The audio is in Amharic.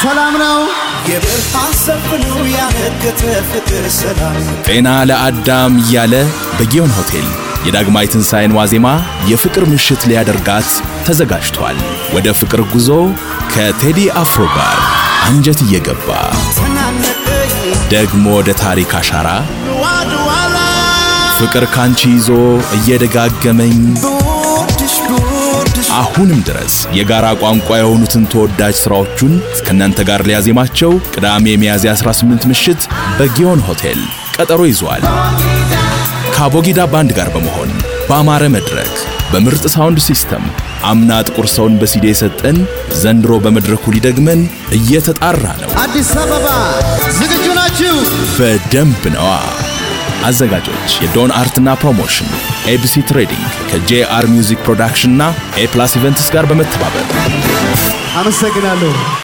ሰላም ነው። የብርሃን ሰፍ ነው ያነገተ ፍቅር ሰላም ጤና ለአዳም እያለ በጊዮን ሆቴል የዳግማይ ትንሣኤን ዋዜማ የፍቅር ምሽት ሊያደርጋት ተዘጋጅቷል። ወደ ፍቅር ጉዞ ከቴዲ አፍሮ ጋር አንጀት እየገባ ተናነቀኝ ደግሞ ወደ ታሪክ አሻራ ዋድዋላ ፍቅር ካንቺ ይዞ እየደጋገመኝ ብወድሽ ብወድሽ አሁንም ድረስ የጋራ ቋንቋ የሆኑትን ተወዳጅ ሥራዎቹን ከእናንተ ጋር ሊያዜማቸው ቅዳሜ ሚያዝያ 18 ምሽት በጊዮን ሆቴል ቀጠሮ ይዟል። ከአቦጊዳ ባንድ ጋር በመሆን በአማረ መድረክ በምርጥ ሳውንድ ሲስተም አምና ጥቁር ሰውን በሲዲ የሰጠን ዘንድሮ በመድረኩ ሊደግመን እየተጣራ ነው። አዲስ አበባ ዝግጁ ናችሁ? በደንብ ነዋ። አዘጋጆች የዶን አርትና ፕሮሞሽን፣ ኤቢሲ ትሬዲንግ ከጄአር ሚውዚክ ፕሮዳክሽንና ኤፕላስ ኢቨንትስ ጋር በመተባበር አመሰግናለሁ።